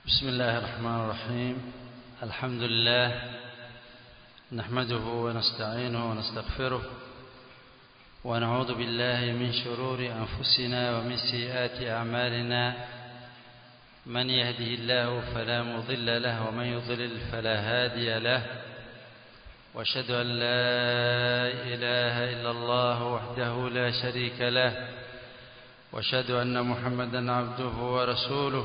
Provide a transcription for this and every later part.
بسم الله الرحمن الرحيم الحمد لله نحمده ونستعينه ونستغفره ونعوذ بالله من شرور أنفسنا ومن سيئات أعمالنا من يهده الله فلا مضل له ومن يضلل فلا هادي له واشهد أن لا إله إلا الله وحده لا شريك له واشهد أن محمدا عبده ورسوله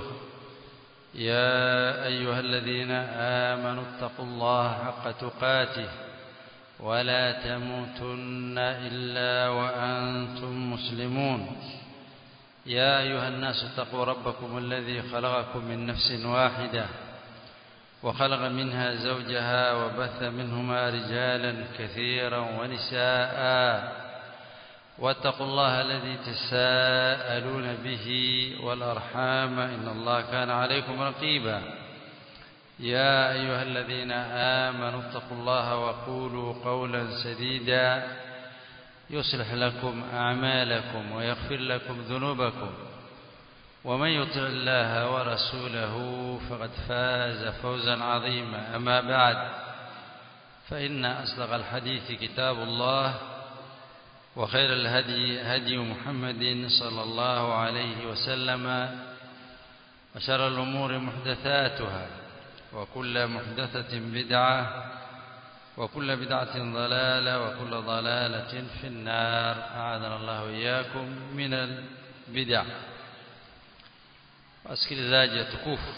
يا أيها الذين آمنوا اتقوا الله حق تقاته ولا تموتن إلا وأنتم مسلمون يا أيها الناس اتقوا ربكم الذي خلقكم من نفس واحدة وخلق منها زوجها وبث منهما رجالا كثيرا ونساء واتقوا الله الذي تساءلون به والأرحام إن الله كان عليكم رقيبا يا أيها الذين آمنوا اتقوا الله وقولوا قولا سديدا يصلح لكم أعمالكم ويغفر لكم ذنوبكم ومن يطع الله ورسوله فقد فاز فوزا عظيما أما بعد فإن أصدق الحديث كتاب الله وخير الهدي هدي محمد صلى الله عليه وسلم وشر الأمور محدثاتها وكل محدثة بدعة وكل بدعة ضلالة وكل ضلالة في النار أعاذنا الله وإياكم من البدع wasikilizaji tukufu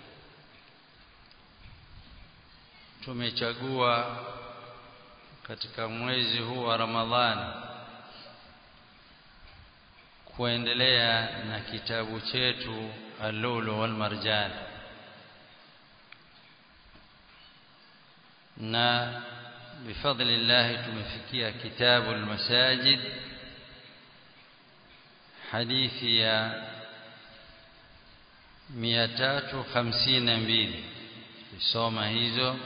tumechagua katika mwezi huu wa Ramadhani kuendelea na kitabu chetu Al-Lulu wal Marjan na bifadlillah tumefikia kitabu al-Masajid hadithi ya 352 tusoma hizo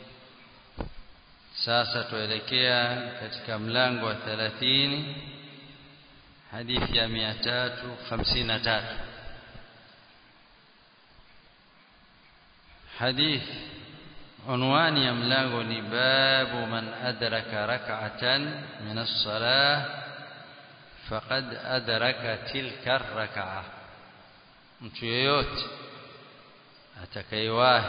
sasa tuelekea katika mlango wa 30 hadithi ya 353 hadith unwani ya mlango ni babu man adraka rak'atan min as-salah faqad adraka tilka ar-rak'ah mtu yeyote atakayewahi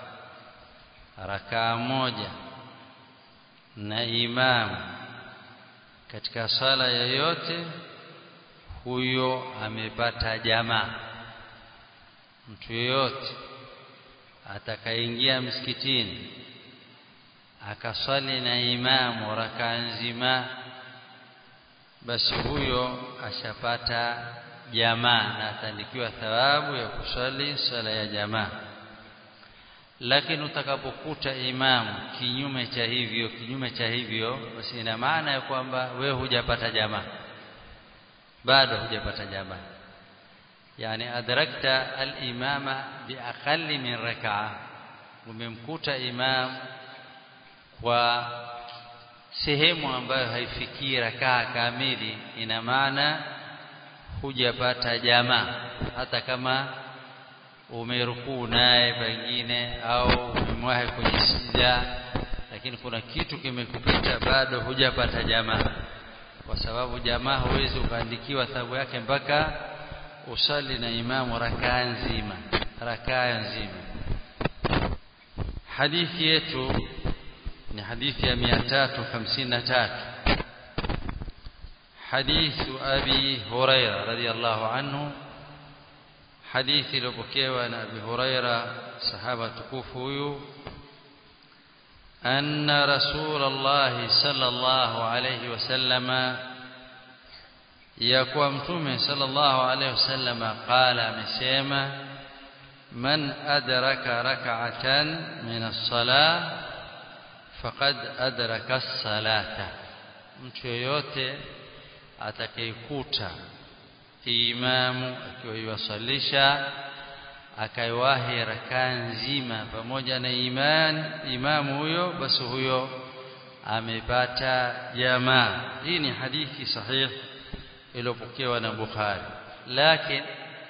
rakaa moja na imamu katika sala yoyote huyo amepata jamaa mtu yeyote atakayeingia msikitini akaswali na imamu rakaa nzima basi huyo ashapata jamaa na ataandikiwa thawabu ya kuswali sala ya jamaa lakini utakapokuta imamu kinyume cha hivyo kinyume cha hivyo basi ina maana ya kwamba wewe hujapata jamaa bado hujapata jamaa yani adrakta al-imama biaqalli min rak'a umemkuta imam kwa sehemu ambayo haifikii rakaa kamili ina maana hujapata jamaa hata kama umerukuu naye pengine au umemwahi kwenye sijda lakini kuna kitu kimekupita bado hujapata jamaa kwa sababu jamaa huwezi ukaandikiwa thawabu yake mpaka usali na imamu rakaa nzima rakaa nzima hadithi yetu ni hadithi ya 353 حديث أبي هريرة رضي الله عنه حديث لبكيوة عن أبي هريرة صحابة كوفوي أن رسول الله صلى الله عليه وسلم يقوى متومه صلى الله عليه وسلم قال مسيما من أدرك ركعة من الصلاة فقد أدرك الصلاة mtu yoyote atakayekuta imamu akiwa yuwasalisha akaiwahi rakaa nzima pamoja na iman imamu huyo basi huyo amepata jamaa hii ni hadithi sahihi iliyopokewa na Bukhari lakini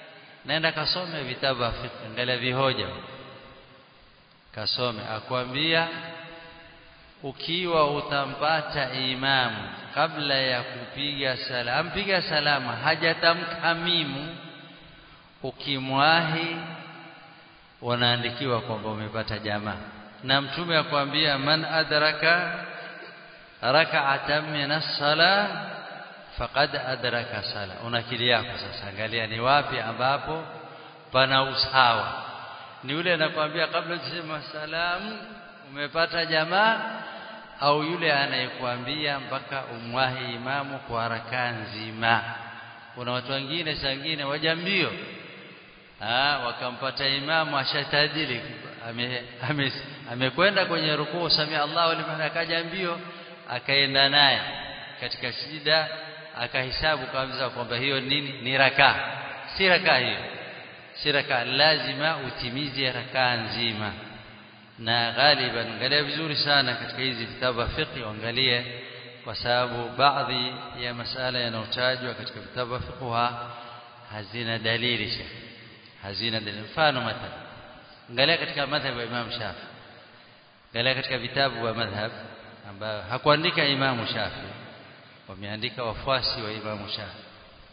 nenda kasome vitabu vya fiqh angalia vihoja kasome akwambia ukiwa utampata imamu kabla ya kupiga sala ampiga salama hajatamka mimu ukimwahi wanaandikiwa kwamba umepata jamaa na mtume akwambia man adraka rak'atan min as-sala faqad adraka sala una akili yako sasa angalia ni wapi ambapo pana usawa ni yule anakuambia kabla kusema salamu umepata jamaa au yule anayekuambia mpaka umwahi imamu kwa haraka nzima kuna watu wengine sangine waja mbio ah wakampata imamu ashatadili amekwenda ame, ame kwenye rukuu samia Allahu liman akaja mbio akaenda naye katika sijida akahesabu kabisa kwamba hiyo nini ni raka si raka hiyo si raka lazima utimize raka nzima na ghaliban angalia vizuri sana katika hizi vitabu vya fiqh angalie kwa sababu baadhi ya masala yanayotajwa katika vitabu vya fiqh hazina dalili shekh hazina dalili mfano mathalan angalia katika madhhabu ya Imam Shafi angalia katika vitabu vya madhhab ambayo hakuandika Imam Shafi wameandika wafuasi wa Imam Shafi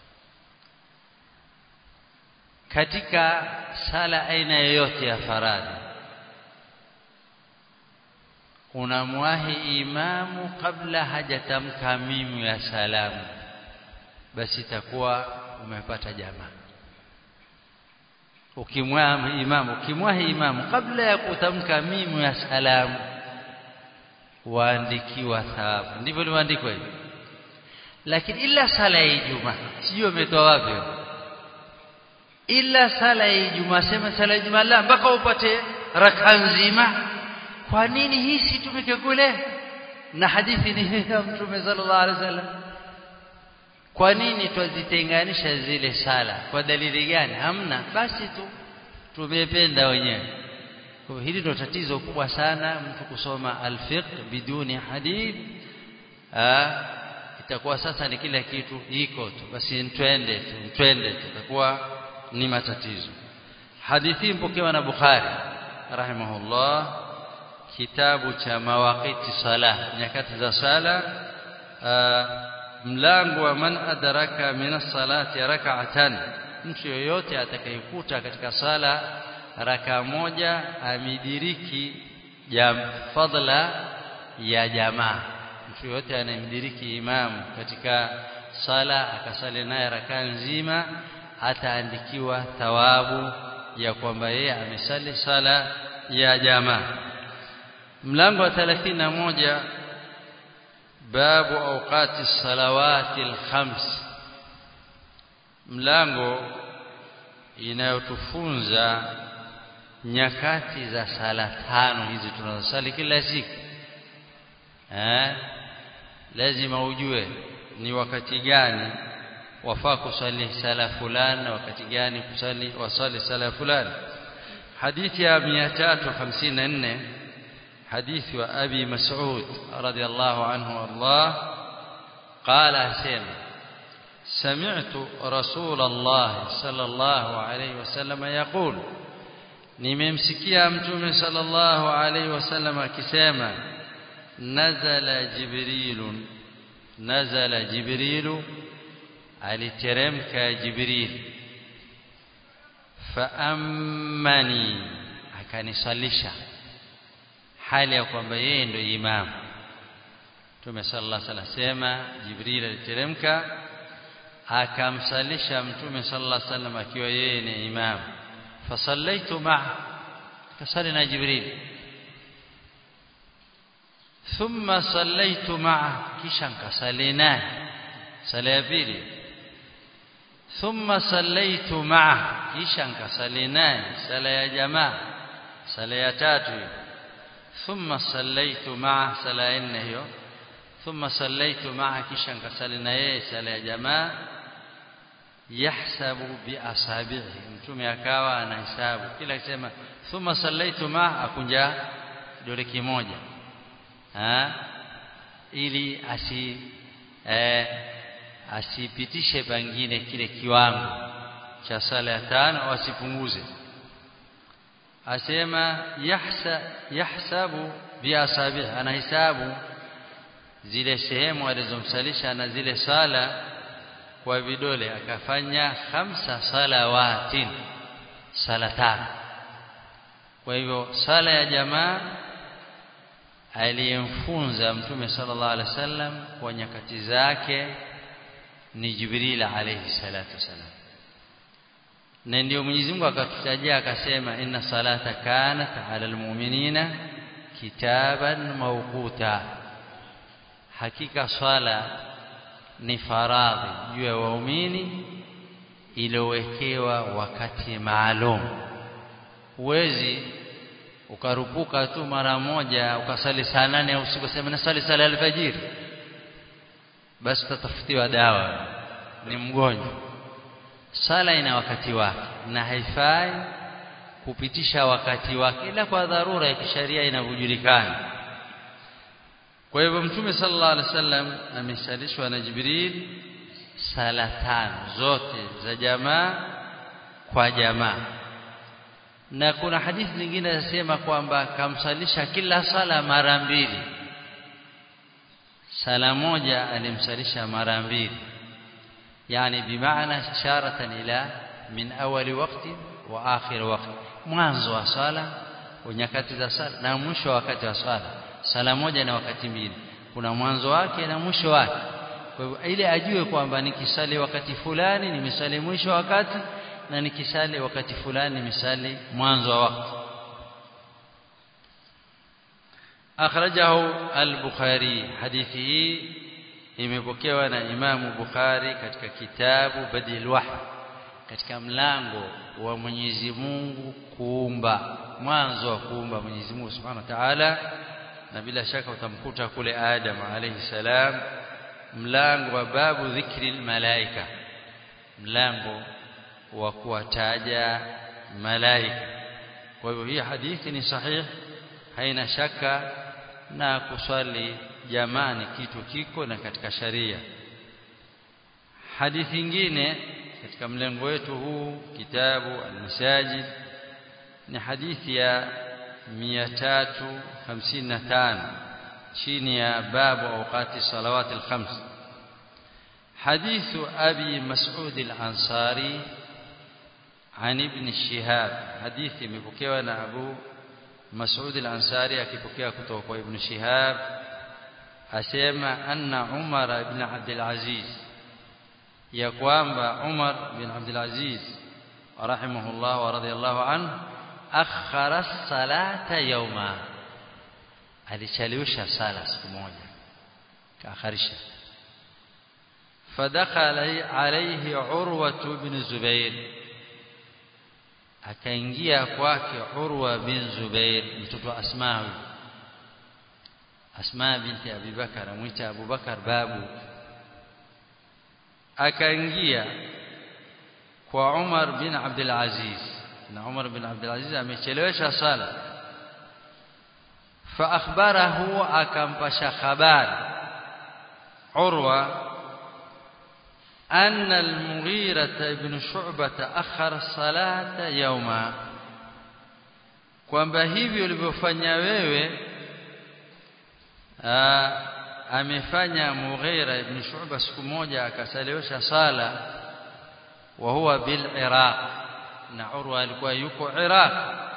katika sala aina yoyote ya faradhi unamwahi imamu kabla hajatamka mimu ya salamu basi itakuwa umepata jamaa ukimwahi imamu ukimwahi imamu kabla ya kutamka mimu ya salamu waandikiwa thawabu ndivyo limeandikwa hivi lakini ila sala ya Ijumaa sijui umetoa wapi ila sala ya Ijumaa sema sala ya Ijumaa la mpaka upate raka nzima kwa nini hii situmike kule na hadithi ni ya Mtume sallallahu alaihi wasallam kwa nini twazitenganisha zile sala kwa dalili gani hamna basi tu tumependa wenyewe kwa hili ndio tatizo kubwa sana mtu kusoma alfiqh biduni hadith ah itakuwa sasa ni kila kitu iko tu basi twende tu twende tutakuwa ni matatizo hadithi mpokewa na Bukhari rahimahullah kitabu cha mawaqiti salah nyakati za sala mlango wa man adraka min as-salati rak'atan mtu yoyote atakayekuta katika sala raka moja amidiriki jam fadla ya jamaa mtu yoyote anayemdiriki imamu katika sala akasali naye raka nzima ataandikiwa thawabu ya kwamba yeye amesali sala ya jamaa mlango wa 31 babu awqati salawati alkhams mlango inayotufunza nyakati za sala tano hizi tunazosali kila siku eh lazima ujue ni wakati gani wafaa kusali sala fulani na wakati gani kusali wasali sala fulani hadithi ya 354 حديث أبي مسعود رضي الله عنه وارضاه قال حسين سمعت رسول الله صلى الله عليه وسلم يقول nimemsikia mtume sallallahu alaihi wasallam akisema nazala jibrilun nazala jibrilu aliteremka jibril faammani akanisalisha hali ya kwamba yeye ndio imam Mtume sallallahu alaihi wasallam sema Jibril aliteremka akamsalisha Mtume sallallahu alaihi wasallam akiwa yeye ni imam fasallaitu ma kasali na Jibril thumma sallaitu ma kisha nkasali naye sala ya pili thumma sallaitu ma kisha nkasali naye sala ya jamaa sala ya tatu ثم صليت معه صلاه hiyo ثم صليت معه kisha nikasali na yeye sala ya jamaa yahsabu bi asabihi mtume akawa anahesabu kila akisema thumma sallaitu ma akunja dole kimoja ha ili asi eh, asipitishe pengine kile kiwango cha sala ya tano wasipunguze asema yahsa yahsabu biasabi anahisabu zile sehemu alizomsalisha na zile sala kwa vidole akafanya khamsa salawatin sala tano kwa hivyo sala ya jamaa aliyemfunza mtume sallallahu alaihi wasallam kwa nyakati zake ni Jibril alayhi salatu wasalam na ndio Mwenyezi Mungu akatutajia akasema inna salata kanat ala almu'minina kitaban mawquta hakika swala ni faradhi juu ya waumini iliyowekewa wakati maalum huwezi ukarupuka tu mara moja ukasali saa nane au usiku sema nasali sala alfajiri basi utatafutiwa dawa ni mgonjwa sala ina wakati wake na haifai kupitisha wakati wake ila kwa dharura ya kisheria inavyojulikana kwa hivyo mtume sallallahu alaihi wasallam amesalishwa na Jibril sala tano zote za jamaa kwa jamaa na kuna hadithi nyingine zinasema kwamba kamsalisha kila sala mara mbili sala moja alimsalisha mara mbili yani bimaana isharatan ila min awali waqti wa akhir waqti mwanzo wa sala wa nyakati za sala na mwisho wa wakati wa sala sala moja na wakati mbili kuna mwanzo wake na mwisho wake kwa hivyo ile ajue kwamba nikisali wakati fulani nimesali mwisho wa wakati na nikisali wakati fulani nimesali mwanzo wa wakati akhrajahu al-bukhari hadithi hii imepokewa na imamu bukhari katika kitabu badil wahy katika mlango wa Mwenyezi Mungu kuumba mwanzo wa kuumba Mwenyezi Mungu Subhanahu wa Ta'ala na bila shaka utamkuta kule Adam alayhi salam mlango wa babu dhikri malaika mlango wa kuwataja malaika kwa hivyo hii hadithi ni sahihi haina shaka na kuswali jamani kitu kiko na katika sharia hadithi nyingine katika mlengo wetu huu kitabu al-masajid ni hadithi ya 355 chini ya babu awqati salawat al-khams حديث أبي مسعود الأنصاري عن ابن شهاب حديث مبكيوا أبو مسعود الأنصاري أكبكيوا كتوك ابن شهاب أسيما أن عمر بن عبد العزيز يقوم عمر بن عبد العزيز رحمه الله ورضي الله عنه أخر الصلاة يوما alichelewesha sala siku moja kaakharisha فدخل عليه عروة بن زبير akaingia kwake Urwa bin Zubair mtoto wa Asma Asma binti Abi Bakar amwita Abu Bakar babu akaingia kwa Umar bin Abdul Aziz na Umar bin Abdul Aziz amechelewesha sala fa akhbarahu akampasha habari Urwa أن المغيرة بن شعبة أخر الصلاة يوما kwamba hivi ulivyofanya wewe amefanya Mughira ibn Shu'ba siku moja akasalewesha sala wa huwa bil Iraq na Urwa alikuwa yuko Iraq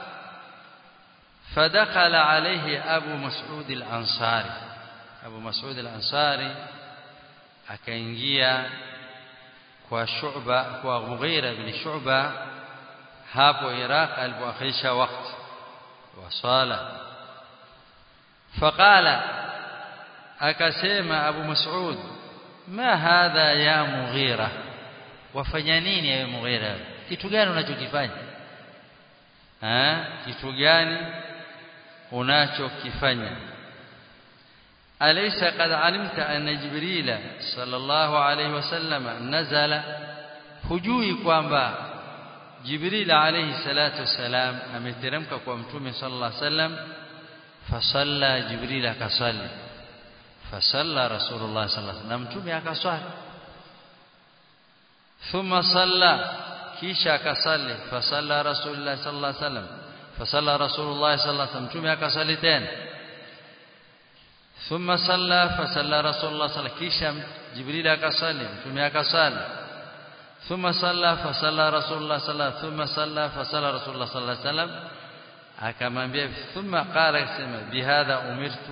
fadakhala alayhi Abu Mas'ud al-Ansari Abu Mas'ud al-Ansari akaingia kwa Shu'ba kwa Mughira ibn Shu'ba hapo Iraq alipoakhirisha wakati wa swala faqala akasema Abu Mas'ud ma hadha ya Mughira wafanya nini ewe Mughira kitu gani unachokifanya ha kitu gani unachokifanya أليس قد علمت أن جبريل صلى الله عليه وسلم نزل hujui kwamba Jibril alayhi salatu wasalam ameteremka kwa mtume sallallahu alayhi wasallam fasalla Jibril akasali fasalla Rasulullah sallallahu alayhi wasallam mtume akaswali thumma salla kisha akasali fasalla rasulullah sallallahu alaihi wasallam fasalla rasulullah sallallahu alaihi wasallam mtume akasali tena thumma salla fasalla rasulullah sallallahu kisha jibril akasali mtume akasali thumma salla fasalla rasulullah sallallahu thumma salla fasalla rasulullah sallallahu alaihi wasallam akamwambia thumma qala akasema bihadha umirtu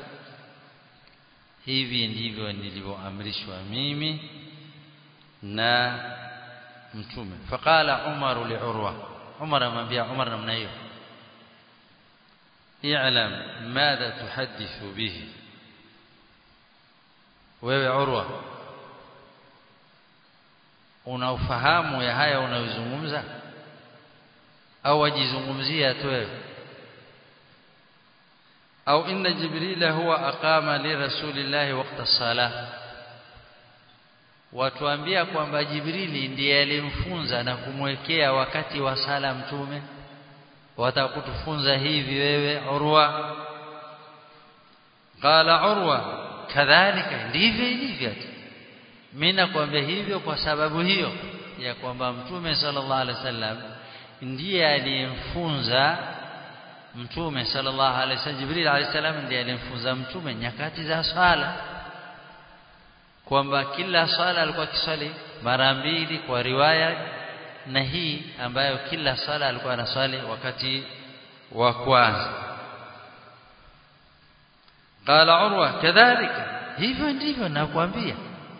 hivi ndivyo nilivyoamrishwa mimi na mtume faqala umar li urwa umar amwambia umar namna hiyo i'lam madha tuhaddithu bihi wewe urwa una ufahamu ya haya unayozungumza au wajizungumzia tu wewe au inna jibrila huwa aqama li rasulillahi waqta salah watuambia kwamba jibrili ndiye alimfunza na kumwekea wakati wa sala mtume watakutufunza hivi wewe urwa qala urwa kadhalika ndivyo ilivyo mimi nakwambia hivyo kwa sababu hiyo ya kwamba mtume sallallahu alaihi wasallam ndiye aliyemfunza mtume sallallahu alaihi wasallam Jibril alaihi salam ndiye alimfunza mtume nyakati za swala kwamba kila swala alikuwa kiswali mara mbili kwa riwaya na hii ambayo kila swala alikuwa anaswali wakati wa kwanza qala urwa kadhalika hivyo ndivyo nakwambia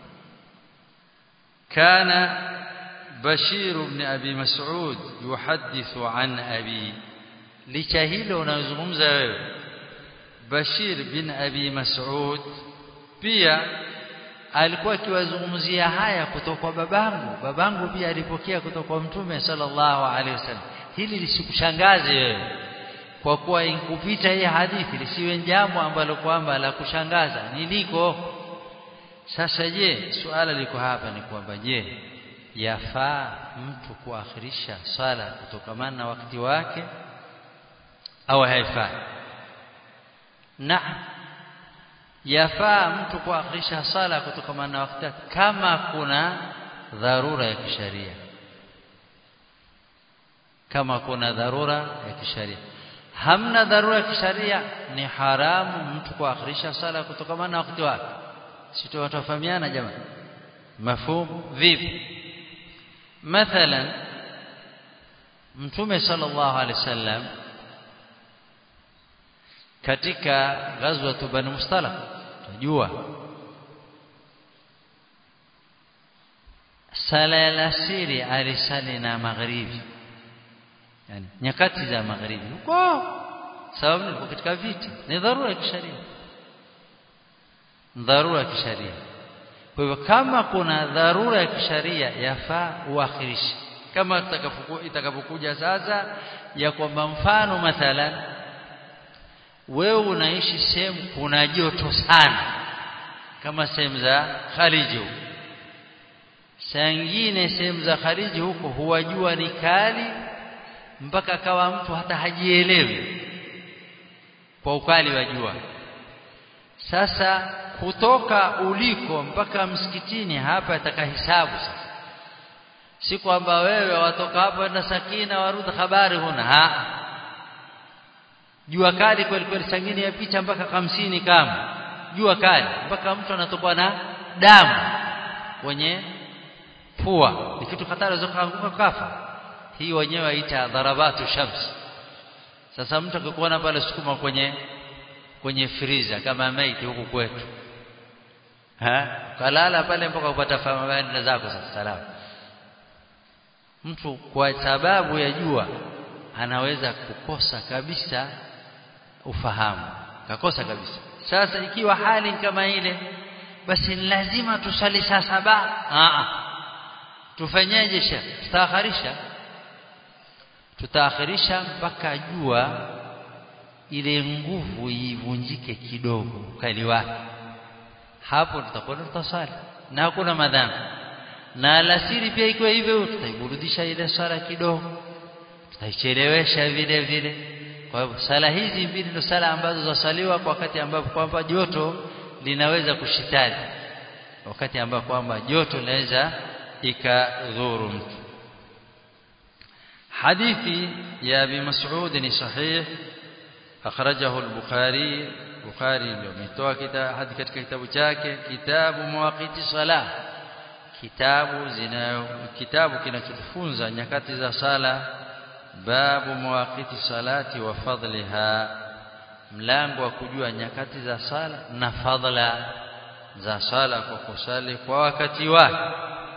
kana bashir ibn abi mas'ud yuhaddithu an abi licha hilo unazungumza wewe Bashir bin Abi Mas'ud pia alikuwa akiwazungumzia haya kutoka kwa babangu babangu pia alipokea kutoka kwa mtume sallallahu alaihi wasallam hili lisikushangaze wewe kwa kuwa inkupita hii hadithi lisiwe jambo ambalo kwamba la kushangaza niliko sasa je suala liko hapa ni kwamba je yafaa mtu kuakhirisha swala kutokamana na wakati wake au haifai naam yafaa mtu kuakhirisha sala kutokana na wakati kama kuna dharura ya kisharia kama kuna dharura ya kisharia hamna dharura ya kisharia ni haramu mtu kuakhirisha sala kutokana na wakati wake sisi watafahamiana jamani mafhumu vipi mathalan mtume sallallahu alaihi wasallam katika ghazwa Bani Mustalaq tunajua sala ya alasiri alisali na magharibi yani nyakati za magharibi huko sababu ni katika vita ni dharura ya kisheria dharura ya kisheria kwa hivyo kama kuna dharura ya kisheria yafaa uakhirishe kama itakapokuja sasa ya kwamba mfano mathalan wewe unaishi sehemu kuna joto sana kama sehemu za Khariji saa nyingine sehemu za Khariji huko huwa jua ni kali mpaka kawa mtu hata hajielewi kwa ukali wa jua sasa kutoka uliko mpaka msikitini hapa atakahisabu sasa si kwamba wewe watoka hapa na sakina warudi habari huna ha jua kali kweli kweli sangine yapita mpaka hamsini kama jua kali mpaka mtu anatokwa na damu kwenye pua ni kitu hatari zokaanguka kafa hii wenyewe waita dharabatu shams sasa mtu akikuona pale sukuma kwenye kwenye friza kama maiti huku kwetu ha kalala pale mpaka upata fahamu zako sasa salama mtu kwa sababu ya jua anaweza kukosa kabisa ufahamu kakosa kabisa sasa ikiwa hali kama ile basi ni lazima tusali saa saba a tufanyeje shekh tutaakhirisha tutaakhirisha mpaka jua ile nguvu ivunjike kidogo ukali wake hapo tutakwenda tutasali na hakuna madhambi na alasiri pia ikiwa hivyo tutaiburudisha ile sala kidogo tutaichelewesha vile vile kwa hivyo sala hizi mbili ndio sala ambazo zasaliwa kwa wakati ambapo kwamba joto linaweza kushitali wakati ambapo kwamba joto linaweza ikadhuru mtu hadithi ya Abi Mas'ud ni sahih akhrajahu al-Bukhari Bukhari ndio ametoa hadi katika kitabu chake kitabu mawaqiti salah kitabu zina kitabu kinachotufunza nyakati za sala babu mawaqiti salati wa fadliha mlango wa kujua nyakati za sala na fadla za sala kwa kusali kwa wakati wake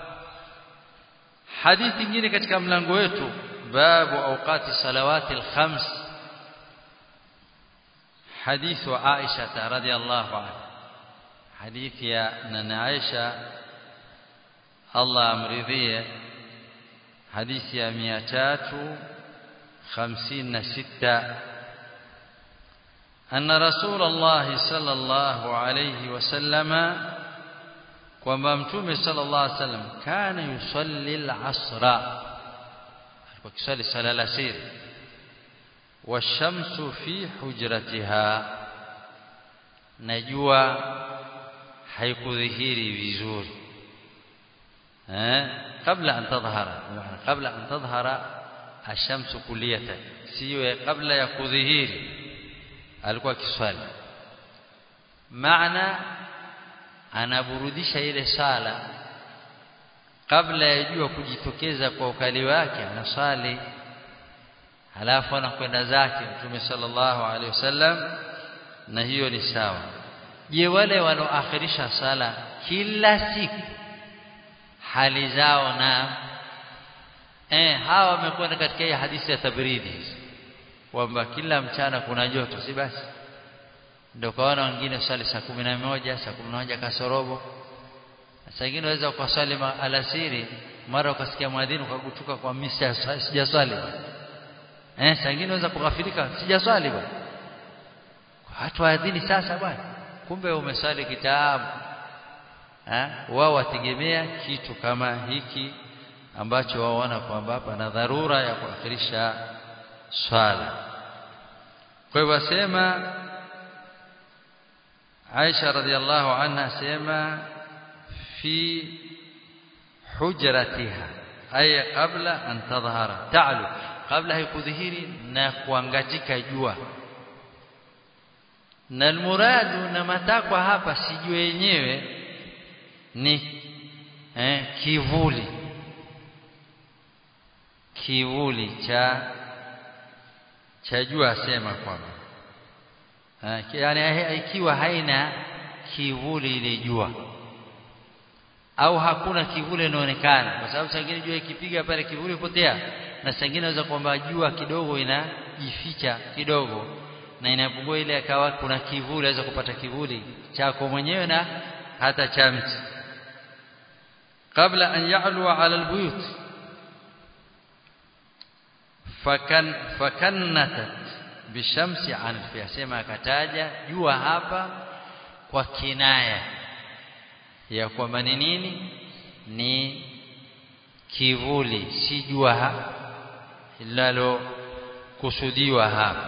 hadithi nyingine katika mlango wetu babu awqati salawati al-khams حديث عائشة رضي الله عنها حديث يا نانا عائشة الله أمرضيه حديث يا مئتات خمسين ستة أن رسول الله صلى الله عليه وسلم kwamba mtume sallallahu alaihi wasallam kana yusalli al-asra alikuwa kisali sala al-asr washamsu fi hujratiha najua haikudhihiri vizuri eh kabla an tadhhara kabla an tadhhara ashamsu kuliyatan siyo kabla ya kudhihiri alikuwa kiswali maana anaburudisha ile sala kabla ya jua kujitokeza kwa ukali wake anasali halafu anakwenda zake mtume sallallahu alaihi wasallam na hiyo ni sawa je wale wanaoakhirisha sala kila siku hali zao na eh hawa wamekwenda katika hii hadithi ya tabridi kwamba kila mchana kuna joto si basi ndio kaona wengine swali saa kumi na moja saa kumi na moja kasorobo saa ingine waweza ukaswali alasiri mara ukasikia mwadhini ukagutuka kwa misa sijaswali eh saa ingine waweza kughafilika sijaswali bwana watu waadhini sasa bwana kumbe umeswali kitabu eh wao wategemea kitu kama hiki ambacho waona kwamba pana dharura ya kuakhirisha swala kwa hivyo asema Aisha radhiallahu anha asema fi hujratiha ay qabla an tadhhara ta'lu kabla haikudhihiri na kuangatika jua na almuradu na matakwa hapa sijue yenyewe ni eh, kivuli kivuli cha cha jua asema kwamba yani ikiwa haina kivuli ile jua au hakuna kivuli inaonekana kwa sababu sangine jua ikipiga pale kivuli hupotea na sangine inaweza kwamba jua kidogo inajificha kidogo na inapungua ile akawa kuna kivuli aweza kupata kivuli chako mwenyewe na hata cha mti kabla an ya'lua 'ala albuyut fakan fakannatat bishamsi an yasema akataja jua hapa kwa kinaya ya kwamba ni nini ni kivuli si jua linalo kusudiwa hapa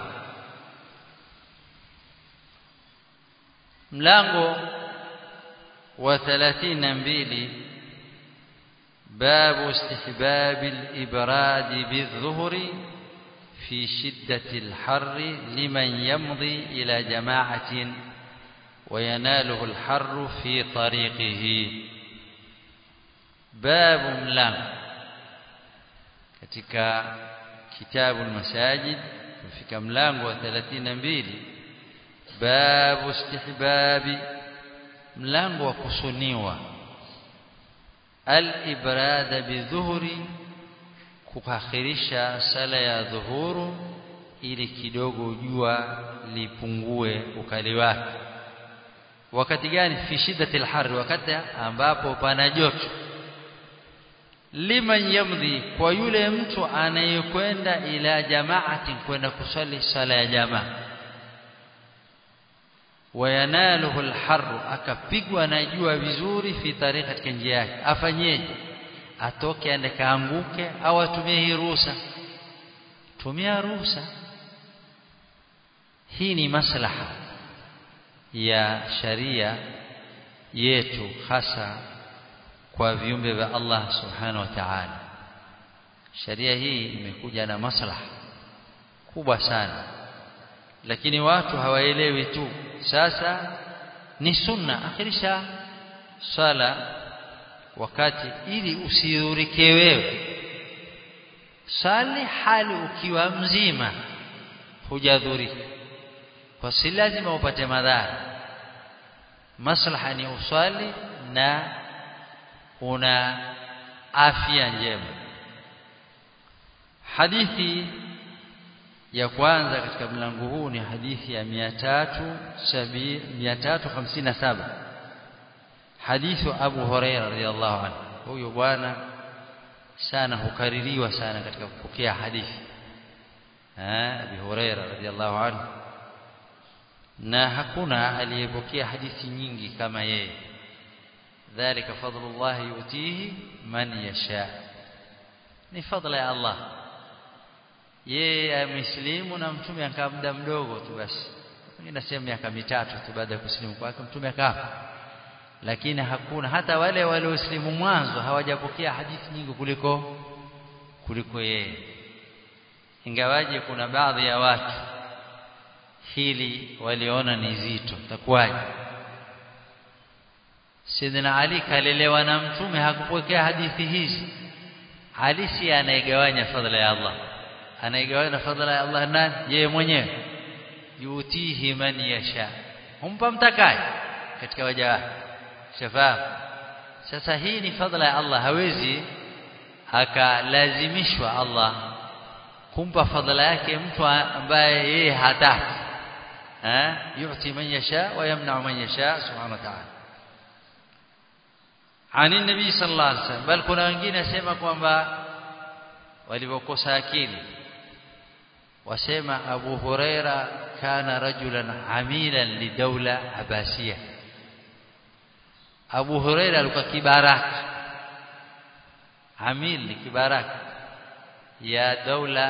mlango wa 32 باب استحباب الإبراد بالظهر في شدة الحر لمن يمضي إلى جماعة ويناله الحر في طريقه باب ملام katika kitabu المساجد kufika mlango wa 32 babu istihbabi mlango wa kusuniwa al-ibrada bidhuhri kukakhirisha sala ya dhuhuru ili kidogo jua lipungue ukali wake wakati gani fi shiddati al wakati ambapo pana joto liman yamdhi kwa yule mtu anayekwenda ila jamaati kwenda kusali sala ya jamaa wayanaluhu alharru akapigwa na jua vizuri fi tariqa katika njia yake afanyeje atoke aende kaanguke au atumie hii ruhusa tumia ruhusa hii ni maslaha ya sharia yetu hasa kwa viumbe vya Allah subhanahu wa ta'ala sharia hii imekuja na maslaha kubwa sana lakini watu hawaelewi tu sasa ni sunna akhirisha swala wakati ili usidhurike wewe sali hali ukiwa mzima hujadhurika kwa si lazima upate madhara maslaha ni uswali na una afya njema hadithi ya kwanza katika mlango huu ni hadithi ya 357 hadithu Abu Huraira radhiallahu anhu huyo bwana sana hukaririwa sana katika kupokea hadithi eh Abu Huraira radhiallahu anhu na hakuna aliyepokea hadithi nyingi kama yeye dhalika fadlullah yutihi man yasha ni fadla ya Allah yeye amesilimu na mtume akaa muda mdogo tu basi wengine nasema miaka mitatu tu baada ya kusilimu kwake mtume akafa lakini hakuna hata wale waliosilimu mwanzo hawajapokea hadithi nyingi kuliko kuliko yeye ingawaje kuna baadhi ya watu hili waliona ni zito takuwaje Sidina Ali kalelewa na mtume hakupokea hadithi hizi Ali si anaigawanya fadhila ya Allah anaigawanya fadhila ya Allah nani yeye mwenyewe yutihi man yasha humpa mtakaye katika waja wake shafahamu sasa hii ni fadhila ya Allah hawezi akalazimishwa Allah kumpa fadhila yake mtu ambaye yeye hataki eh yuti man yasha wa yamna man yasha subhanahu wa ta'ala ani nabii sallallahu alaihi wasallam bal kuna wengine wasema kwamba walivyokosa akili wasema Abu Huraira kana rajulan amilan lidawla abasia Abu Huraira alikuwa kibaraka amil ni kibaraka ya daula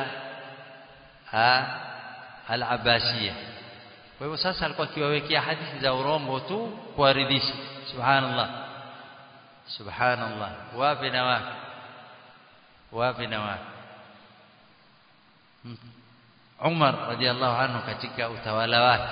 al-abasia kwa hivyo sasa alikuwa akiwawekea hadithi za urongo tu kuwaridhisha subhanallah subhanallah wapi na wapi wapi na wapi Umar radhiallahu anhu katika utawala wake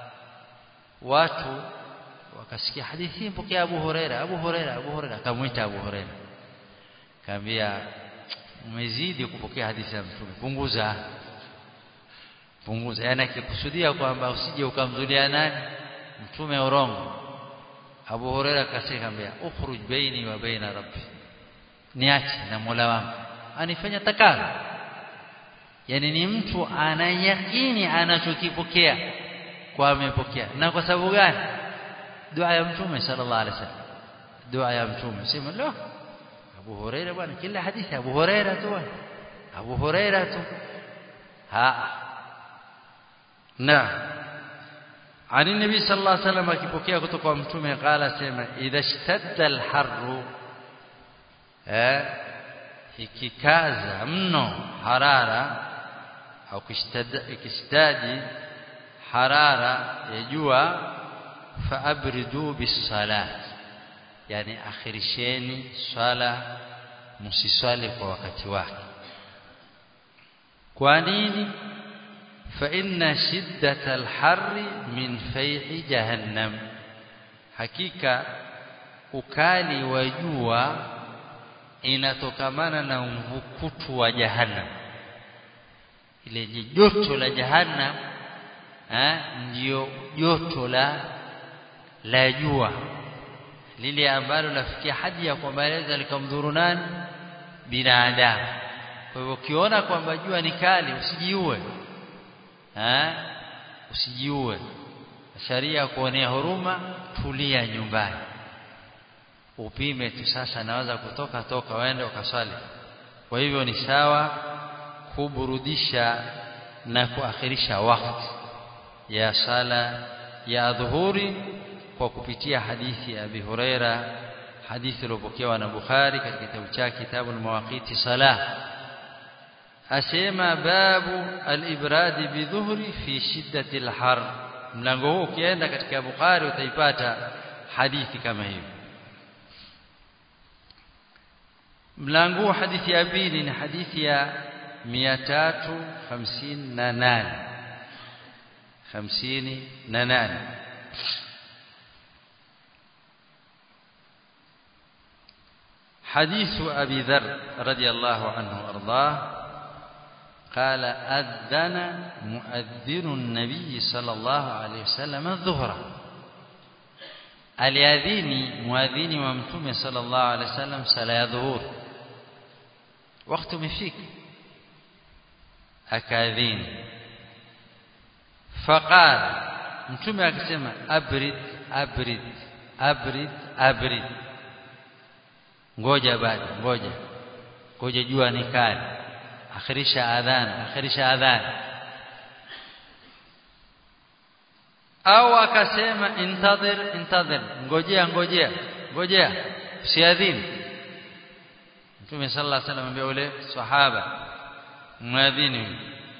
watu wakasikia hadithi mpokea Abu Huraira Abu Huraira Abu Huraira akamwita Abu Huraira kaambia umezidi kupokea hadithi ya mtume punguza punguza yani akikusudia kwamba usije ukamzulia nani mtume urongo Abu Huraira akaambia ukhruj baini wa baina rabbi niache na Mola wangu anifanya takalo yani ni mtu anayakini anachokipokea kwa amepokea na kwa sababu gani dua ya mtume sallallahu alaihi wasallam dua ya mtume sema lo Abu Huraira bwana kila hadithi Abu Huraira tu Abu Huraira tu ha na عن النبي صلى الله عليه وسلم akipokea kutoka kwa mtume qala sema idha ishtadda al-harru eh ikikaza mno harara au ikishtadi harara ya jua faabridu bisalat yani akhirisheni swala msiswali kwa wakati wake kwa nini fa inna shiddata alharri min fayhi jahannam hakika ukali wa jua inatokamana na mvukutu wa jahannam ile joto la jahannam eh ndio joto la la jua lile ambalo lafikia hadi ya kwamba laweza likamdhuru nani binadamu kwa hivyo ukiona kwamba jua ni kali usijiue eh usijiue sharia kuonea huruma tulia nyumbani upime tu sasa naweza kutoka toka waende ukaswali kwa hivyo ni sawa kuburudisha na kuakhirisha wakati ya sala ya dhuhuri kwa kupitia hadithi ya Abi Huraira hadithi iliyopokewa na Bukhari katika kitabu chake Kitabul Mawaqiti Salah asema babu al-ibrad bidhuhri fi shiddati al-har mlango huu ukienda katika Bukhari utaipata hadithi kama hiyo mlango hadithi ya pili ni hadithi ya 358 58 حديث أبي ذر رضي الله عنه وأرضاه قال أذن مؤذن النبي صلى الله عليه وسلم الظهر aliadhini muadhini wa mtume sallallahu alaihi wasallam sala ya dhuhur wakati umefika akaadhini faqala mtume akasema abrid abrid abrid abrid ngoja bado ngoja ngoja jua ni kali akhirisha adhan akhirisha adhan au akasema intadhir intadhir ngojea ngojea ngojea usiadhini Mtume sallallahu alaihi wasallam ambaye ule sahaba muadhini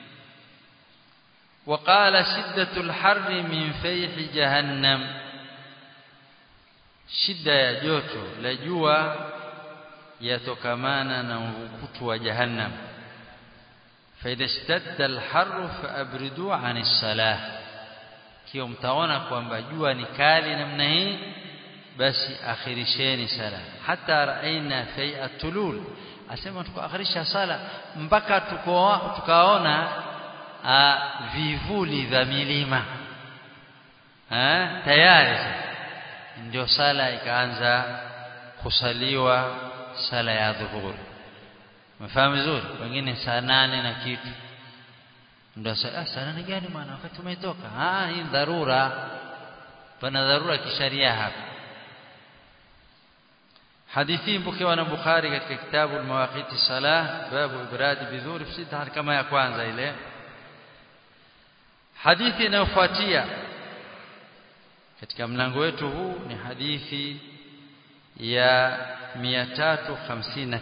وقال شدة الحر من فيح جهنم shida ya joto la jua yatokamana na mvukutu wa jahannam fa idha ishtadda al-harru fa abridu 'ani salah kio mtaona kwamba jua ni kali namna hii basi akhirisheni sala hata raina fai'a tulul asema tukaakhirisha sala mpaka tuko tukaona vivuli vya milima tayari ndio sala ikaanza kusaliwa sala ya dhuhuri mfahamu vizuri wengine saa nane na kitu ndio saa saa nane gani maana wakati umetoka ah hii dharura pana dharura kisharia hapa hadithi mpokewa na Bukhari katika kitabu al-Mawaqiti Salah babu ibrad bidhuri fi kama ya kwanza ile hadithi inayofuatia katika mlango wetu huu ni hadithi ya 359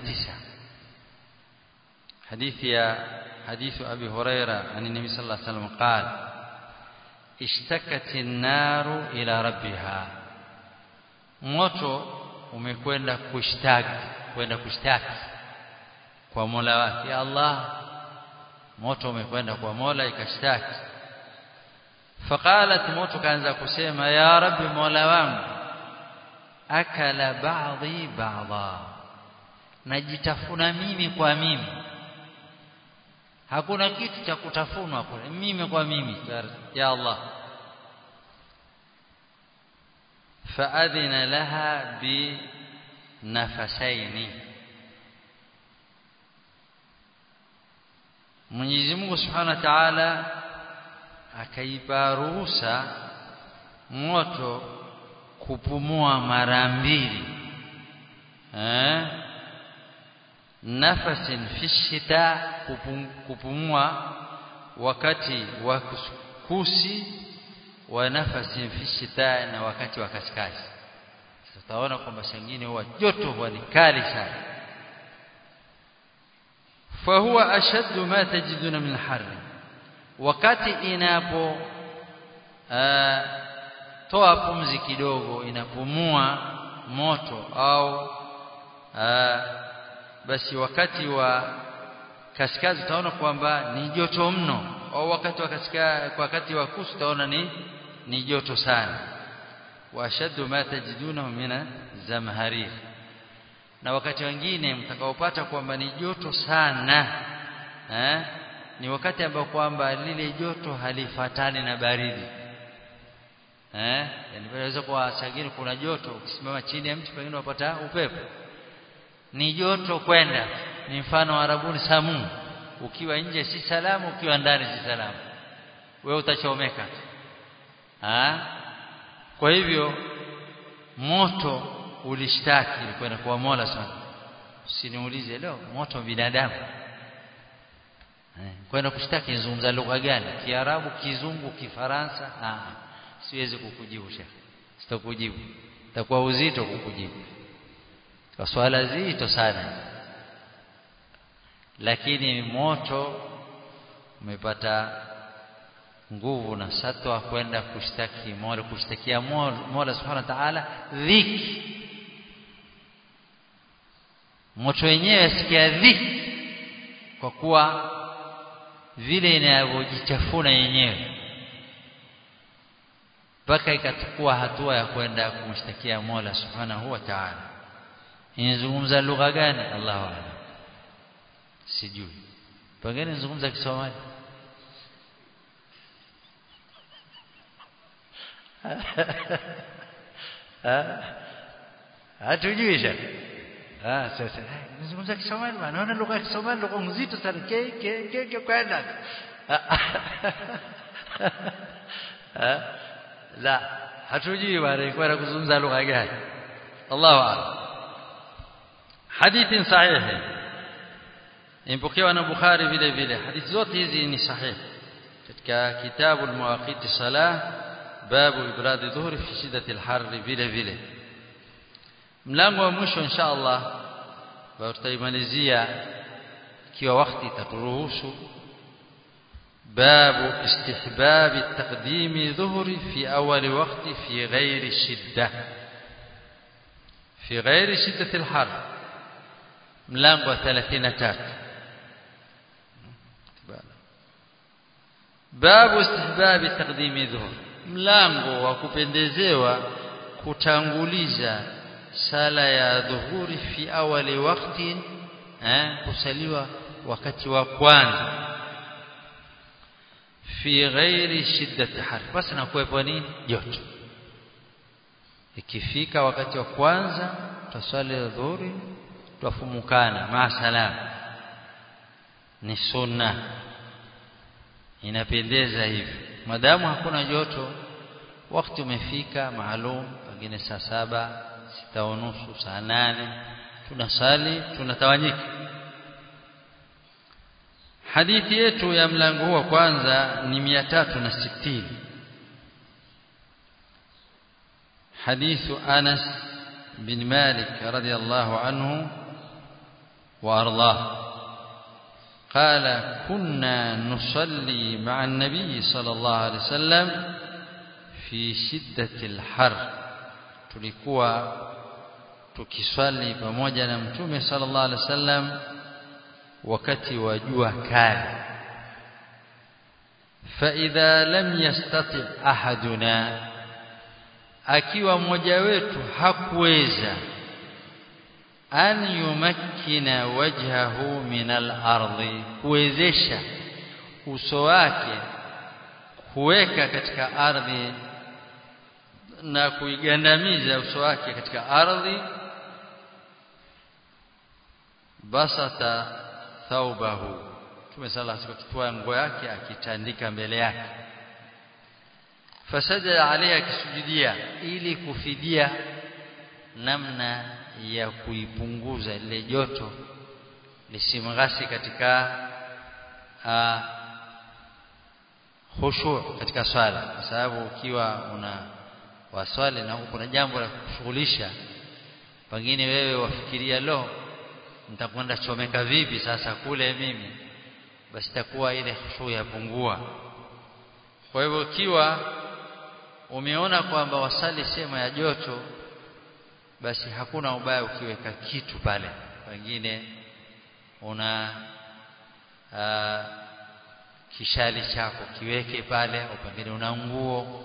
hadithi ya حديث أبي هريرة عن النبي صلى الله عليه وسلم قال اشتكت النار إلى ربها moto umekwenda kushtaki kwenda kushtaki kwa Mola wake ya Allah moto umekwenda kwa Mola ikashtaki faqalat moto kaanza kusema ya rabbi Mola wangu akala ba'dhi ba'dha najitafuna mimi kwa mimi hakuna kitu cha kutafunwa kule mimi kwa mimi ya Allah faadhina laha bi nafasaini Mwenyezi Mungu Subhanahu wa Ta'ala akaipa ruhusa moto kupumua mara mbili eh nafasin fi shita kupumua wakati wa kusi wa nafasin fi shita na wakati wa kaskazi tutaona kwamba sengine huwa joto huwa ni kali sana fahuwa ashaddu ma tajiduna min harri wakati inapo toa pumzi kidogo inapumua moto au aa, basi wakati wa kaskazi utaona kwamba ni joto mno au wakati wa kaskazi wakati wa kusi utaona ni ni joto sana wa ashaddu ma tajiduna min zamharir na wakati wengine mtakaopata kwamba ni joto sana eh ni wakati ambao kwamba lile joto halifatani na baridi eh yani inaweza kwa sagini kuna joto ukisimama chini ya mti pengine unapata upepo ni joto kwenda ni mfano wa Arabuni samu ukiwa nje si salamu ukiwa ndani si salamu wewe utachomeka ha? kwa hivyo moto ulishtaki kwenda kwa Mola sana usiniulize leo moto binadamu kwenda kushtaki nizungumza lugha gani kiarabu kizungu kifaransa ah siwezi kukujibu shekhi sitakujibu itakuwa uzito kukujibu kwa swala zito sana lakini moto umepata nguvu na satwa kwenda kushtaki Mola kushtakia Mola Subhanahu wa Ta'ala dhiki moto wenyewe asikia dhiki kwa kuwa vile inavyojichafuna yenyewe mpaka ikachukua hatua ya kwenda kumshtakia Mola Subhanahu wa Ta'ala inazungumza lugha gani Allahu a'lam sijui pengine nizungumza Kisomali hatujui shaka ah sasa nizungumza Kisomali bwana naona lugha ya Kisomali lugha nzito sana ke ke ke ke kwenda la hatujui bwana kwenda kuzungumza lugha gani Allahu a'lam hadithi sahihi imepokewa na Bukhari vile vile hadithi zote hizi ni sahihi katika kitabu al-mawaqit salah babu ibrad dhuhri fi shiddati al-har vile vile mlango wa mwisho insha Allah tutaimalizia ikiwa wakati itaturuhusu باب استحباب التقديم ظهر في أول وقت في غير الشدة في غير شدة الحر ملانغو ثلاثين تات باب استحباب تقديم ظهر mlango wa kupendezewa kutanguliza sala ya dhuhuri fi awali wakati eh, kusaliwa wakati wa kwanza fi ghairi shiddati har basi na kuwepo nini joto ikifika wakati wa kwanza tutasali dhuhuri twafumukana ma salam ni sunna inapendeza hivi madamu hakuna joto wakati umefika maalum pengine saa saba sita unusu saa nane tunasali tunatawanyika hadithi yetu ya mlango huu wa kwanza ni 360 حديث أنس بن مالك رضي الله عنه وأرضاه قال كنا نصلي مع النبي صلى الله عليه وسلم في شدة الحر tulikuwa tukiswali pamoja na mtume sallallahu alaihi wasallam wakati wa jua kali فاذا لم يستطع احدنا akiwa mmoja wetu hakuweza an yumakkina wajhahu min al-ardi kuwezesha uso wake kuweka katika ardhi na kuigandamiza uso wake katika ardhi basata thaubahu tumesala kutoa nguo yake akitandika mbele yake fasajada alayhi akisujudia ili kufidia namna ya kuipunguza ile joto lisimghasi katika uh, khushu katika swala kwa sababu ukiwa una waswali na kuna jambo la kushughulisha pengine wewe wafikiria lo nitakwenda chomeka vipi sasa kule mimi basi takuwa ile khushu yapungua kwa hivyo ikiwa umeona kwamba wasali sema ya joto basi hakuna ubaya ukiweka kitu pale pengine una aa, kishali chako kiweke pale au pengine una nguo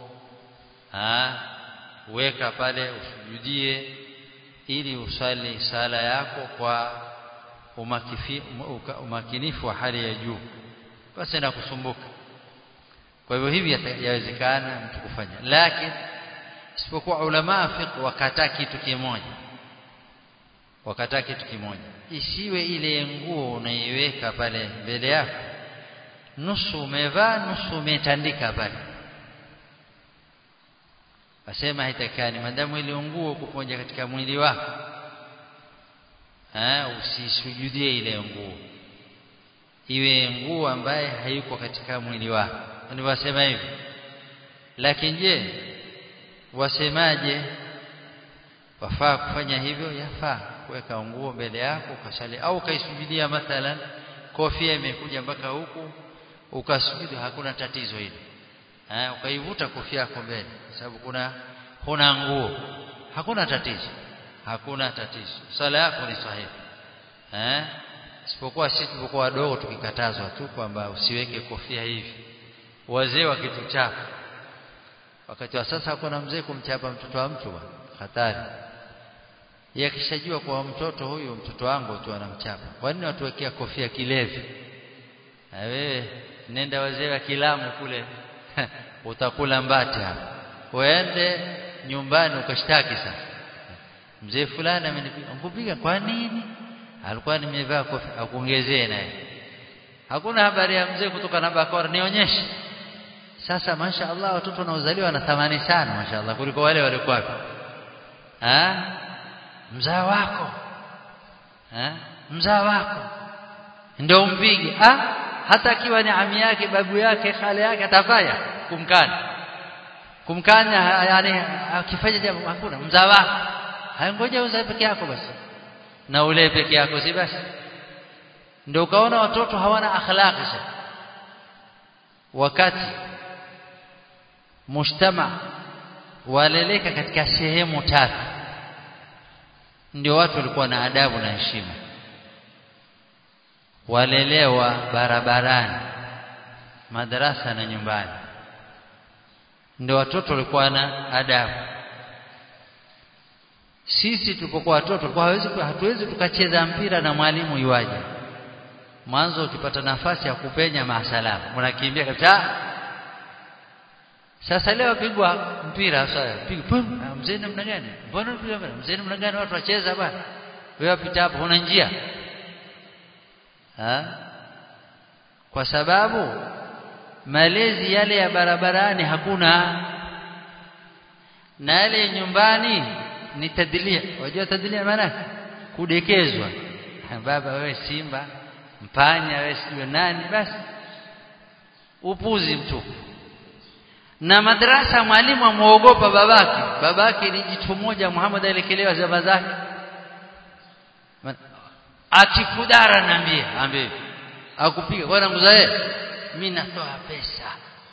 weka pale usujudie ili usali sala yako kwa umakifi, umakinifu wa hali ya juu basi na kusumbuka kwa hivyo hivi yawezekana mtu kufanya lakini isipokuwa ulama fiqh wakataa kitu kimoja wakataa kitu kimoja isiwe ile nguo unaiweka pale mbele yako nusu umevaa nusu umetandika pale wasema haitakani madamu ile nguo kuponja katika mwili wako eh usisujudie ile nguo iwe nguo ambaye hayuko katika mwili wako ni wasema hivi lakini je wasemaje wafaa kufanya hivyo yafaa kuweka nguo mbele yako ukasali au ukaisujudia mathalan kofia imekuja mpaka huku ukasujudu hakuna tatizo hili eh ukaivuta kofia yako mbele sababu kuna huna nguo hakuna tatizo hakuna tatizo sala yako ni sahihi eh isipokuwa sisi tulipokuwa wadogo tukikatazwa tu kwamba usiweke kofia hivi wazee wakituchapa wakati wa sasa hakuna mzee kumchapa mtoto wa mtu bwana hatari yeye akishajua kwa mtoto huyu mtoto wangu tu anamchapa kwa nini watuwekea kofia kilevi na wewe nenda wazee wa kilamu kule utakula mbati hapa uende nyumbani ukashtaki sasa mzee fulani amenipiga kupiga kwa nini alikuwa nimevaa kofia akuongezee naye hakuna habari ya mzee kutoka na bakora nionyeshe sasa masha Allah watoto wanaozaliwa na thamani sana masha Allah kuliko wale walikuwa wapi ah mzaa wako ah mzaa wako ndio umpige ah hata akiwa ni ami yake babu yake khale yake atafanya kumkanya kumkanya yani akifanya jambo hakuna mzaa wako hayangoja uzae peke yako basi na ule peke yako si basi ndio ukaona watoto hawana akhlaqi wakati mujtama waleleka katika sehemu tatu ndio watu walikuwa na adabu na heshima walelewa barabarani madarasa na nyumbani ndio watoto walikuwa na adabu sisi tulipokuwa watoto tulikuwa hawezi hatuwezi tukacheza mpira na mwalimu iwaje mwanzo ukipata nafasi ya kupenya maasalamu unakimbia kabisa sasa leo pigwa mpira sasa pigwa mzee namna gani mbona unapiga mpira mzee namna gani watu wacheza bwana wewe wapita hapo huna njia ha? kwa sababu malezi yale ya barabarani hakuna na yale nyumbani ni tadlia wajua tadlia maana kudekezwa baba wewe simba mpanya wewe sio nani basi upuzi mtupu na madrasa mwalimu amuogopa babake babake ni jitu moja Muhammad alikelewa zama zake akikudara niambie ambie akupiga bwana mzae mimi natoa pesa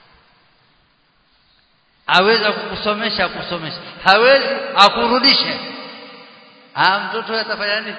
aweza kukusomesha kusomesha hawezi akurudishe ah mtoto atafanya nini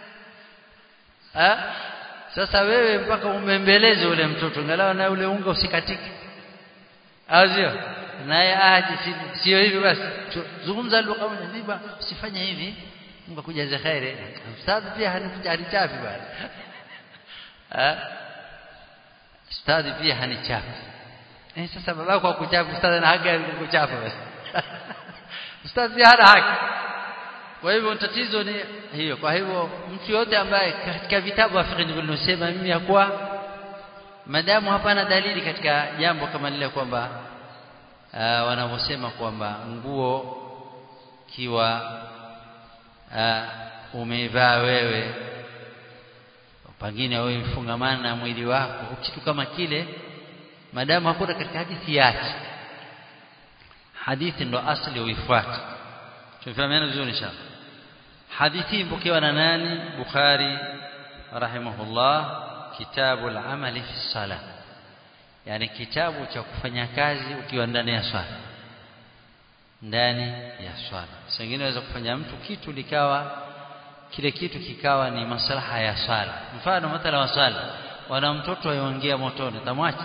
ah sasa wewe mpaka umembeleze ule mtoto ngalawa na ule unga usikatike azio naye aje sio hivi basi zungumza lugha moja niba usifanye hivi Mungu akujaze khairi ustadhi pia hanichafi bwana ah ustadhi pia hanichafi eh sasa babako akuchafi ustadhi na haki kukuchafa basi ustadhi pia hana haki kwa hivyo tatizo ni hiyo kwa hivyo mtu yote ambaye katika vitabu Afrika vilivyosema mimi yakuwa madamu hapana dalili katika jambo kama lile kwamba uh, wanavyosema kwamba nguo kiwa uh, umevaa wewe pengine wewe mfungamana na mwili wako kitu kama kile madamu hakuna katika hadithi yake hadithi ndo asli uifuate tumefahamiana vizuri inshallah hadithi mpokewa na nani bukhari rahimahullah kitabu al-amali fi salah yani kitabu cha kufanya kazi ukiwa ndani ya swala ndani ya swala sengine waweza kufanya mtu kitu likawa kile kitu kikawa ni maslaha ya swala mfano mathala wa swala wana mtoto ayoingia motoni tamwacha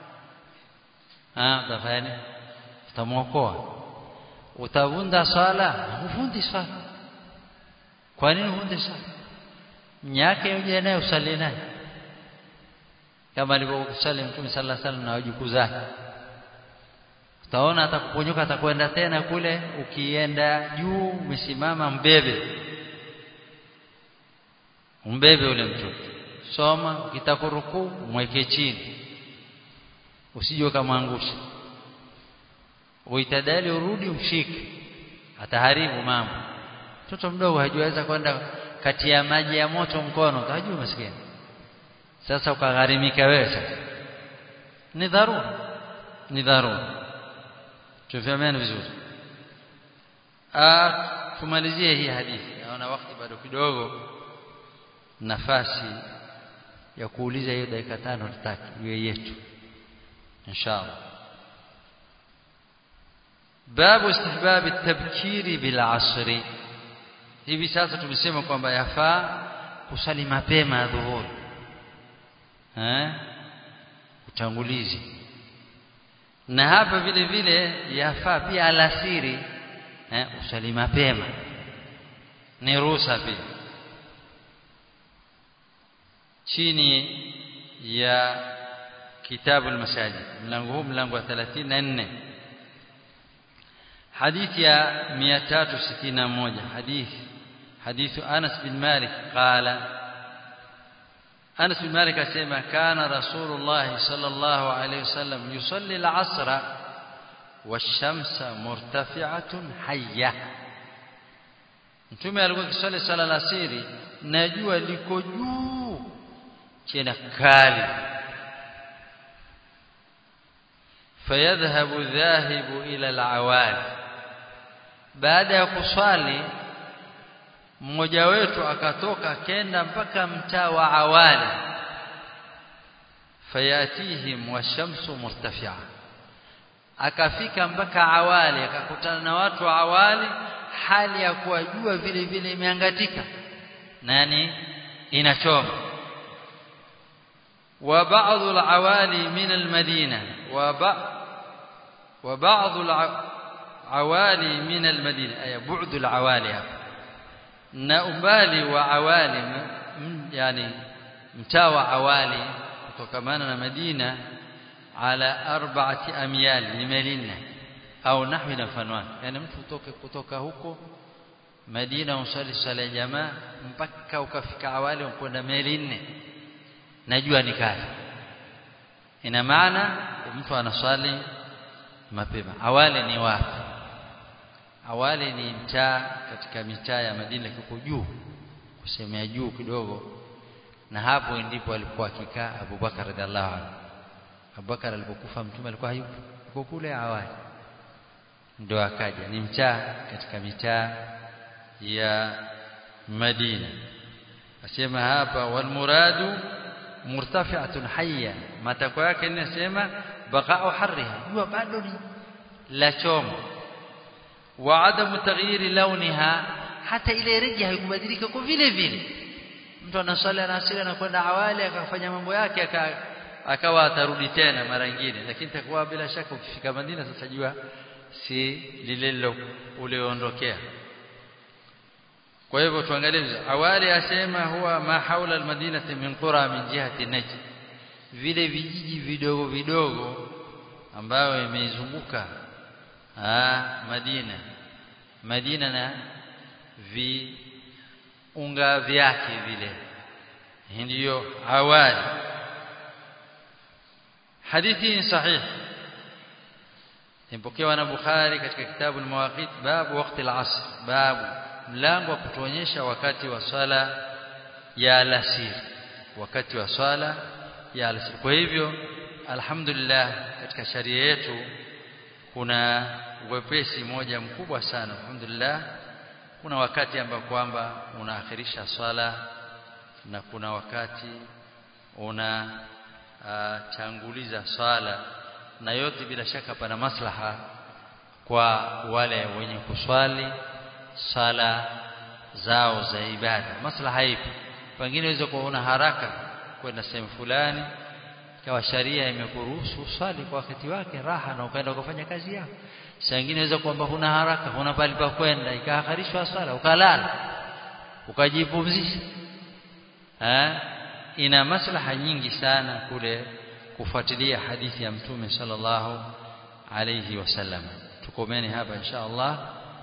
ah utafanya utamwokoa utavunda swala huvundi swala kwa nini huvundi swala mnyake uje naye usali naye kama alivyosali Mtume sallallahu alaihi wasallam na wajukuu zake utaona atakuponyoka atakwenda tena kule ukienda juu umesimama mbebe umbebe ule mtoto soma ukitakuruku mweke chini usije kamwangusha uitadali urudi ushike ataharibu mambo mtoto mdogo hajiweza kwenda kati ya maji ya moto mkono utajua maskini sasa ukagharimika wewe sasa ni dharura ni dharura tufahamiane vizuri ah tumalizie hii hadithi naona wakati bado kidogo nafasi ya kuuliza hiyo dakika tano tutaki iwe yetu inshallah babu istihbab at-tabkiri bil asri hivi sasa tumesema kwamba yafaa kusali mapema dhuhuri eh utangulizi na hapa vile vile yafaa pia alasiri eh usali mapema ni ruhusa pia chini ya kitabu al-masajid mlango huu mlango wa 34 حديث يا 361 حديث حديث أنس بن مالك قال أنس بن مالك أسمع كان رسول الله صلى الله عليه وسلم يصلي العصر والشمس مرتفعة حية mtume alikuwa akiswali sala la siri na jua liko juu tena kali fayadhhabu dhahibu ila alawali baada ya kuswali mmoja wetu akatoka kenda mpaka mtaa wa awali fayatihim washamsu murtafi'a akafika mpaka awali akakutana na watu wa awali hali ya kuwa jua vile vile imeangatika nani inachoma wa ba'd al-awali min al-madina wa wa ba'd al-awali min al-madina ay bu'd al-awali na umbali wa awali yani mtaa wa awali kutokamana na Madina ala arba'ati amyal ni melina au nahwi na mfano yani mtu utoke kutoka huko Madina usali sala ya jamaa mpaka ukafika awali ukwenda meli nne najua ni kali ina maana mtu anaswali mapema awali ni wapi awali ni mtaa katika mitaa ya Madina kiko juu kusemea juu kidogo na hapo ndipo alikuwa akikaa Abu Bakar radhiallahu anhu Abu Bakar alipokufa mtume alikuwa hayupo yuko kule awali ndio akaja ni mtaa katika mitaa ya Madina asema hapa wal muradu murtafi'atun hayya matakwa yake ninasema baqa'u harriha jua bado ni la choma wa adamu taghyiri launiha hata ile rangi haikubadilika kwa vile vile mtu anasali anasali anakwenda awali akafanya mambo yake akawa atarudi tena mara nyingine lakini takuwa bila shaka ukifika Madina sasa jua si lile ulioondokea kwa hivyo tuangalie awali asema huwa ma haula almadinati min qura min jihati najd vile vijiji vidogo vidogo ambayo imeizunguka Madina Madina na viunga vyake vile ndiyo awali hadithi sahih imepokewa na Bukhari katika kitabu al-Mawaqit babu wakati al-asr babu mlango wa kutuonyesha wakati wa swala ya alasiri wakati wa swala ya alasiri kwa hivyo alhamdulillah katika sharia yetu kuna wepesi moja mkubwa sana alhamdulillah kuna wakati ambao kwamba unaakhirisha swala na kuna wakati una uh, tanguliza swala na yote bila shaka pana maslaha kwa wale wenye kuswali sala zao za ibada maslaha ipi pengine unaweza kuwa una haraka kwenda sehemu fulani kawa sharia imekuruhusu swali kwa wakati wake raha na ukaenda ukafanya kazi yako saa nyingine inaweza kwamba huna haraka huna pali pa kwenda ikaakharishwa swala ukalala ukajipumzisha eh ina maslaha nyingi sana kule kufuatilia hadithi ya mtume sallallahu alayhi wasallam tukomeni hapa insha Allah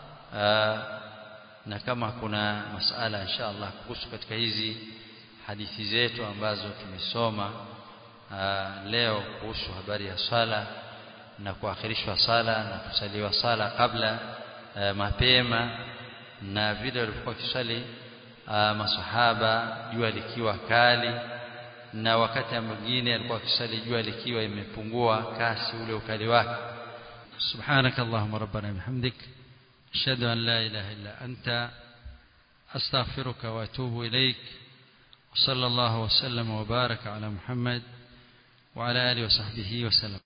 na kama kuna masala insha Allah kuhusu katika hizi hadithi zetu ambazo tumesoma leo kuhusu habari ya swala na kuakhirishwa sala na kusaliwa sala kabla mapema na vile walikuwa kiswali masahaba jua likiwa kali na wakati mwingine alikuwa kiswali jua likiwa imepungua kasi ule ukali wake subhanak allahumma rabbana bihamdik ashhadu an la ilaha illa anta astaghfiruka wa atubu ilaik وصلى الله وسلم وبارك على محمد وعلى اله وصحبه وسلم